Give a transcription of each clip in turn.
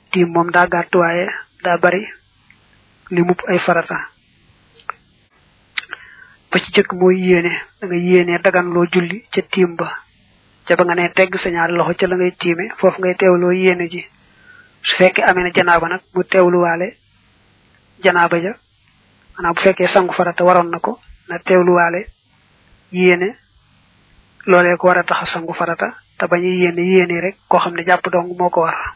tiim moom daa gàtt waaye daa bari li mupp ay farata ba ci jëkk mooy yéene da nga yéene dagan loo julli ca tiim ba ca ba nga ne tegg sa ñaari loxo ca la ngay tiime foofu ngay teewloo yéene ji su fekkee amee na janaaba nag mu teewluwaale janaaba ja maanaam bu fekkee sangu farata waroon na ko na teewluwaale yéene loolee ko war a tax a sangu farata te bañu yéene yéene rek koo xam ne jàpp dong moo ko war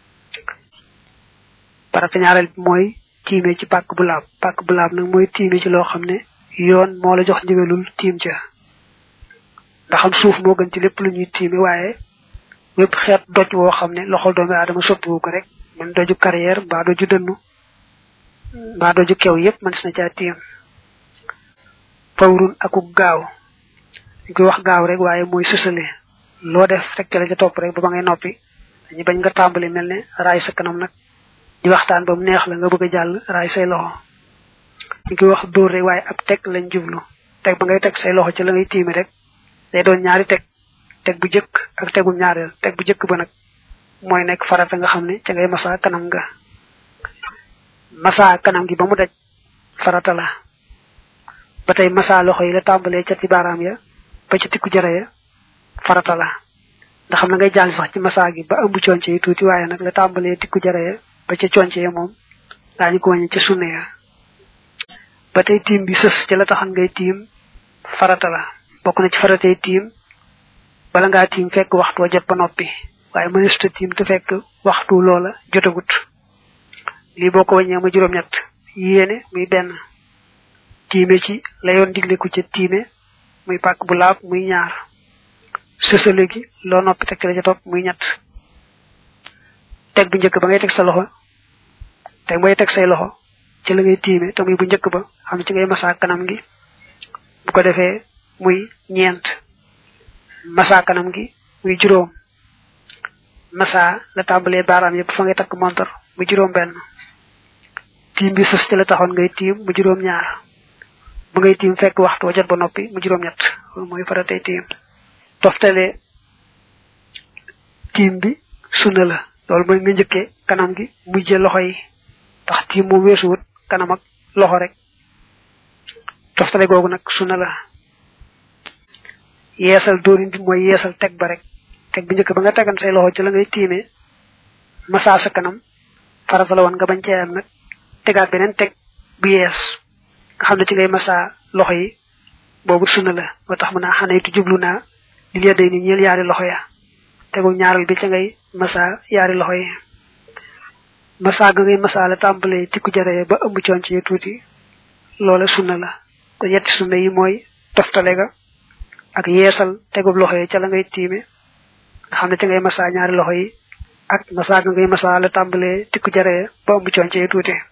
farata ñaareel bi mooy tiime ci pàkk bu laab pàkk bu laab nag mooy tiime ci loo xam ne yoon moo la jox ndigalul tiim ca ndax am suuf moo gën ci lépp lu ñuy tiime waaye wépp xeet doj woo xam ne loxol doomi aadama soppiwu ko rek man doju carrière mbaa doju dënnu mbaa doju kew yépp man na caa tiim fawrun akuk gaaw ñu koy wax gaaw rek waaye mooy sësale loo def rek ca la ca topp rek ba ba ngay noppi dañu bañ nga tàmbali mel ne raay sa kanam nag di waxtaan ba mu neex la nga bëgg a jàll raay say loxo ñu koy wax dóor rek waaye ab teg lañ jublu teg ba ngay teg say loxo ci la ngay tiimi rek day doon ñaari teg teg bu jëkk ak tegum ñaareel teg bu jëkk ba nag mooy nekk farata nga xam ne ca ngay masa kanam nga masa kanam gi ba mu daj farata la ba tey masa loxo yi la tàmbalee ca ci baaraam ya ba ci tikku jara ya farata la ndax xam na ngay jàll sax ci masa gi ba ëmb conce yi tuuti waaye nag la tàmbalee tikku jara ya ba ca conce ya moom daañu ko wàññi ca sunne ya ba tey tiim bi sës ci la taxan ngay tiim farata la bokk na ci faratay tiim bala ngaa tiim fekk waxtu wa jot ba noppi waaye mënesuta tiim te fekk waxtu loola jotagut lii boo ko wàññee ma juróom-ñett yéene muy benn tiime ci la yoon digle ku ca tiime muy pàkk bu laab muy ñaar sësale gi loo noppi teg ci la ca topp muy ñett teg bu njëkk ba ngay teg sa loxo teg bay teg say loxo ci la ngay tiime te muy bu njëkk ba xam ne ci ngay masa kanam gi bu ko defee muy ñeent masa kanam gi muy juróom masa la tàmbalee baaraam yëpp fa ngay takk montar mu juróom benn tiim bi sës ci la taxoon ngay tiim mu juróom ñaar bu ngay tiim fekk waxtu wa jot ba noppi mu juróom ñett loolu mooy faratay tiim toftale tiim bi sunna la loolu mooy nga njëkkee kanam gi mujje loxo yi tax tiim moom weesuwut kanam ak loxo rek toftale googu nag sunna la yeesal dóorin bi mooy yeesal teg ba rek teg bu njëkk ba nga tegan say loxo ci la ngay tiimee massa sa kanam farata la woon nga bañ cee am nag tegaat beneen teg bu yees nga xam ne ci ngay massa loxo yi boobu sunna la moo tax mën naa xanaytu jublu naa li lee day ni ñeel yaari loxo ya tegul ñaaral bi ca ngay massa yaari loxo yi massa ga ngay massa la tàmbalee tikku jaree ba ëmb coon ci tuuti loola sunna la ko yetti sunna yi mooy toftale ga ak yeesal tegub loxo yi ca la ngay tiime nga xam ne ca ngay massa ñaari loxo yi ak massa ga ngay massa la tàmbalee tikku jaree ba ëmb coon ci tuuti